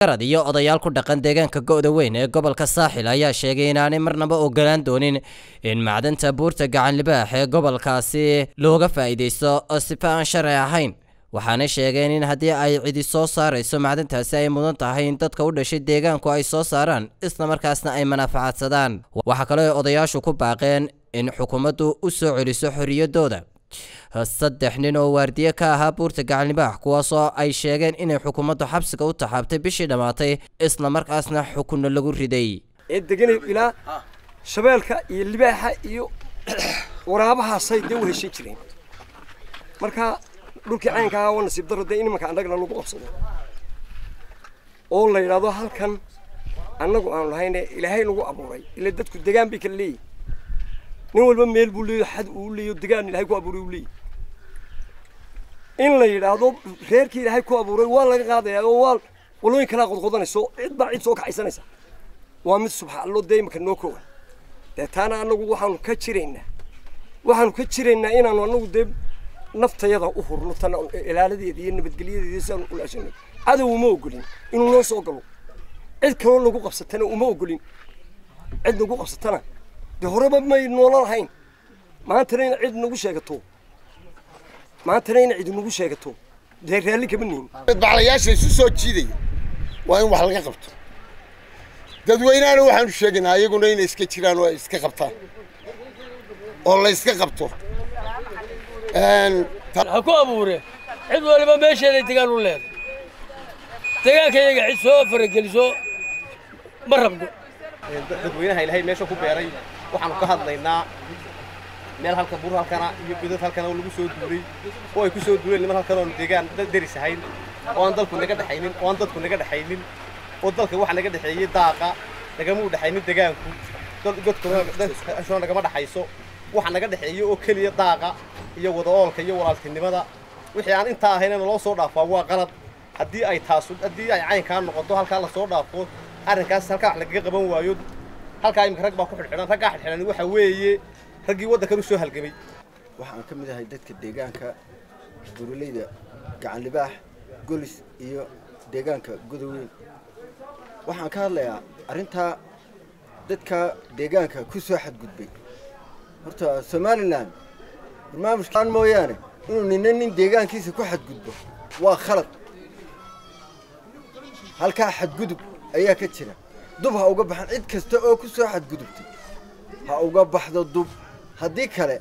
arad iyo odayaal ku dhaqan deegaanka go'da weyn ee gobolka saaxil ayaa sheegay inaanay marnaba ogolaan doonin in macdanta buurta gacan libaax ee gobolkaasi looga faa'iidaysto oo sifa aan sharci ahayn waxaanay sheegeen in haddii ay cidi soo saarayso macdantaasi ay mudan tahay in dadka u dhashay deegaanku ay soo saaraan islamarkaasna ay manafacadsadaan waxaa kaloo ay odayaashu ku baaqeen in xukuumaddu u soo celiso xorriyaddooda saddex nin oo waardiye ka ahaa buurta gacanlibaax kuwaasoo ay sheegeen inay xukuumaddu xabsiga u taxaabtay bishii dhammaatay islamarkaasna xukunno lagu riday ee deganay ilaa shabeelka iyo libaaxa iyo waraabahaasay dee u heshin jireen marka dhulkii caynka ahaa waa nasiib darro dee in imanka annagana lagu qabsado oo la yidhaahdo halkan annagu aanu lahayne ilaahay nagu abuuray ila dadku degaan bay kala leeyihin nin walba meel buu leeyahy xad uu leeyahy degaan ilaahay ku abuuray uu leeyahy in la yidhaahdo reerkii ilaahay ku abuuray waa laga qaadayaa oo waa walooyin kalaa qodqodanayso cid baa cid soo kaxaysanaysa waa mid subxaallo dee imanka noo koowa dee taana annagu waxaanu ka jiraynaa waxaanu ka jiraynaa inaanu annagu dee naftayada u hurno tana ilaaladeeda iyo nabadgelyadeeda siaanu ulaashanay cadow uma ogolin inuu noo soo galo cid kaloo nagu qabsatana uma ogolin cid nagu qabsatana dee horeba may noola lahayn maantana ina cid nagu sheegato maantana ina cid nagu sheegato dee raalli kama nihin baclayaasha isu soo jiidaya waa in wax laga qabto dadweynahana waxaanu sheegaynaa iyaguna inay iska jiraan oo ay iska qabtaan oo la iska qabto ha ku abuure cid waliba meesheeday degaan u leeday degaanka iyaga cid soo farageliso ma rabno dadweynaha ilaahay meesha ku beeray waxaanu ka hadlaynaa meel halka buur halkana iyo bidad halkana oo lagu soo duulay oo ay ku soo duuleen niman halkan oonu deegaan deris ahayn oo aan dalku naga dhexaynin oo aan dadku naga dhexaynin oo dalka waxa naga dhexeeyey daaqa nagama u dhexaynin degaanku godkuna nagama dhexayso waxa naga dhexeeya oo keliya daaqa iyo wada oolka iyo walaaltinimada wixii aan intaa ahayn loo soo dhaafaa waa qalad haddii ay taasu haddii ay caynkaa noqoto halkaa lasoo dhaafo arrinkaas halkaa wax lagaga qaban waayo halkaa imika rag baa ku xidhxidhan raggaa xidhxidhan waxa weeye raggii waddankan u soo halgamay waxaan ka mid ahay dadka deegaanka buraleyda gacanlibaax golis iyo deegaanka godoweyn waxaan ka hadlayaa arrintaa dadka deegaanka ku soo xadgudbay horta somalilan barnaamijkaan mooyaane inuu nina nin deegaankiisa ku xadgudbo waa khalad halkaa xadgudub ayaa ka jira dub ha uga baxan cid kasta oo ku soo xadgudubtay ha uga baxdo dub haddii kale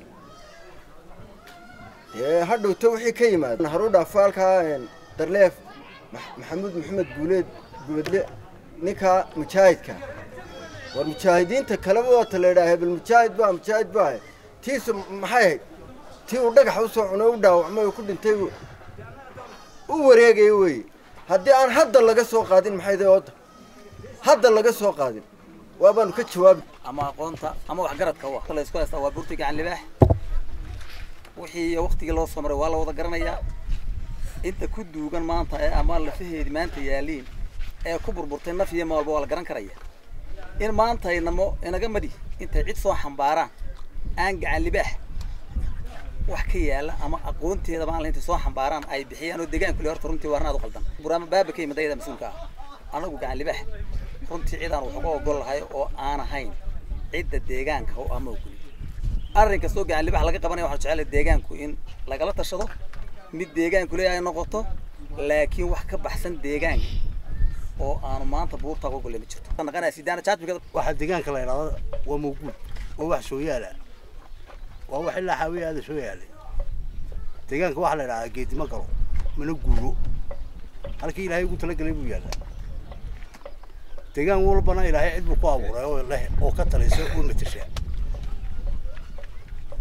dee ha dhowto wixii ka yimaada haru dhaafo halkaa darleef maxamuud maxamed guuleed gubadle ninkaa mujaahidka war mujaahidiinta kaleba waata la yidhaha hebel mujaahid baa mujaahid baa tiisu maxay ahayd tii uu dhagaxa usoo cuno u dhaawacmay oo ku dhintay u wareegaya weeye haddii aan hadda laga soo qaadin maxay day ooda hadda laga soo qaadin waabaanu ka jawaabi ama aqoonta ama waxgaradka wa la isku haystaa waa buurta gacan libaax wixii iyo waktigii loo soo maray waa la wada garanayaa inta ku duugan maanta ee ama lafaheedi maanta yaaliin ee ku burburtay naf iyo maalba waa la garan karaya in maanta inamo inaga madi intay cid soo xambaaraan aan gacan libaax wax ka yaala ama aqoonteeda baan intay soo xambaaraan ay bixiyaan oo deegaanku le horta runtii waarnaad u qaldan buraama baaba ka yimid ayada mas-uulka ah anagu gacan libaax runtii cid aan wax uga ogol lahay oo aan ahayn cidda deegaanka oo ama ogolin arrin kastoo gacan libaax laga qabanaya waxaan jecelahay deegaanku in lagala tashado mid deegaanku leeyahay noqoto laakiin wax ka baxsan deegaanka oo aanu maanta buurta uga golle ma jirto naqanaya sidaana jaajmiga waxaa deegaanka la yidhahdo waa mawguud waa wax soo yaala waa wax ilaa xaawiya aada soo yaalay deegaanka waxaa la yidhahdaa geedima galo mana guuro halkii ilaahay ugu talagelay buu yaallaa deegaan walbana ilaahay cid buu ku abuuray oo leh oo ka talaysa oo matasha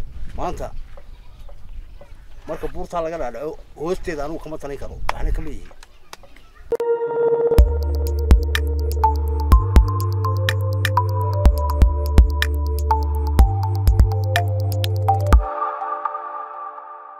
maanta marka buurtaa laga dhaadhaco hoosteeda anugu kama talin karo waxna kama yihin